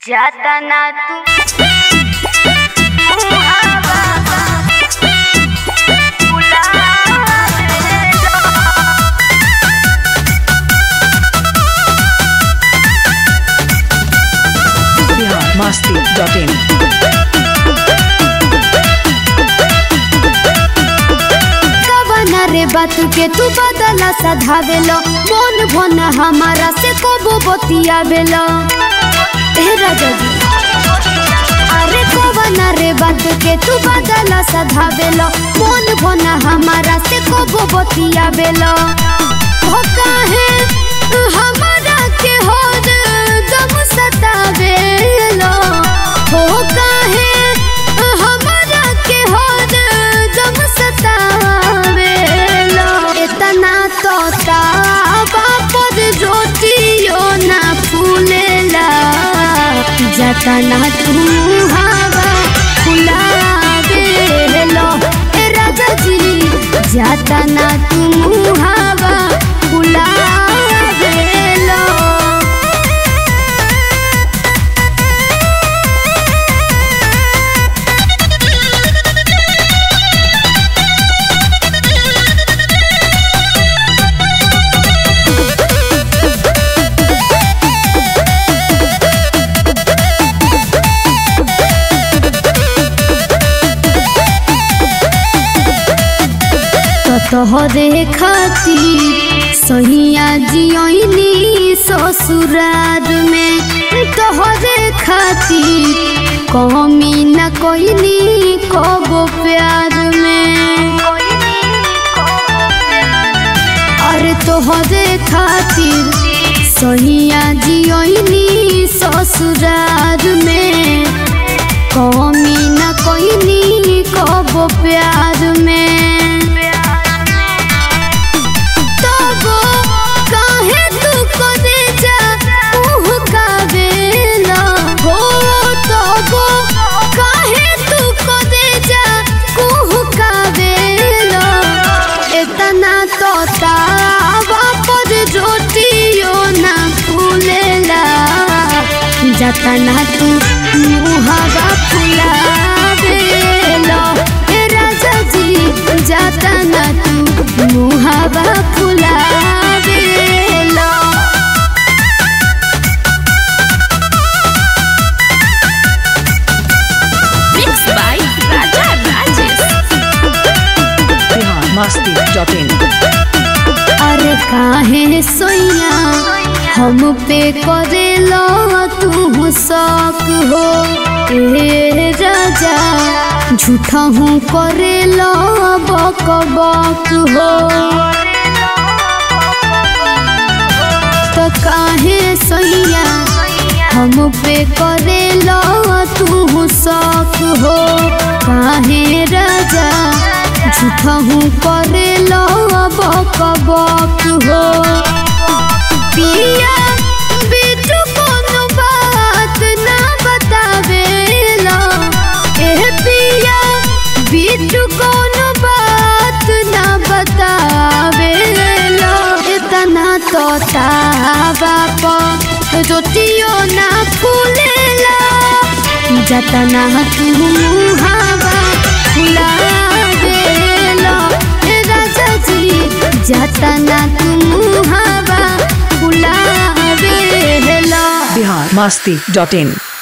जाता ना तू मुहावा बुलावे लो। बिहार मस्ती डॉट इन कवना रे बात के तू बदला सधावेलो मन भन हमारा से कबो बतियावेलो ए राजा जी अरे कवना रे बात के तू बदला सधावेलो मन भन हमारा से कबो बतियावेलो हो काहे हमारा के होद दम सतावेलो हो काहे हमारा के होद दम सतावेलो इतना तो ताबा पर ज्योतियो ना फूलेला जतना तू हवा फुलावेलो ए राजा जी जतना तू हवा फुलावेलो तोहरे खातिर सहिया जियनी ससुरार में तोहरे खातिर कमी न कोइनी कबो प्यार में अरे तोहरे खातिर सहिया जियनी ससुरार में कमी न कोइनी कबो प्यार में तबो काहे तू करे जा उह कावेला हो तबो काहे तू करे जा उह कावेला इतना तो तावा पर रोटियो ना फूलेला जतना तू मुहावा फुलावेला ए राजा जी जतना तू मुहावा फुलावेला Mixed by Raja Rajesh. Bihar Masti dot in अरे काहे सोइया हम पे करेलो तू शौक हो ए राजा झूठा हूँ करेलो बक बक हो तो काहे सोइया हम पे करेलो तू शौक हो काहे राजा झूठा हूँ करेलो बक बक हो पिया बेटू कोनो बात ना बतावेला एह पिया बेटू कोनो बात ना बतावेला इतना तो तावा पर रोटियो ना फूलेला जतना तू हवा फुलावेला ए राजा जी जतना तू हवा फुलावेला बिहार मस्ती डॉट इन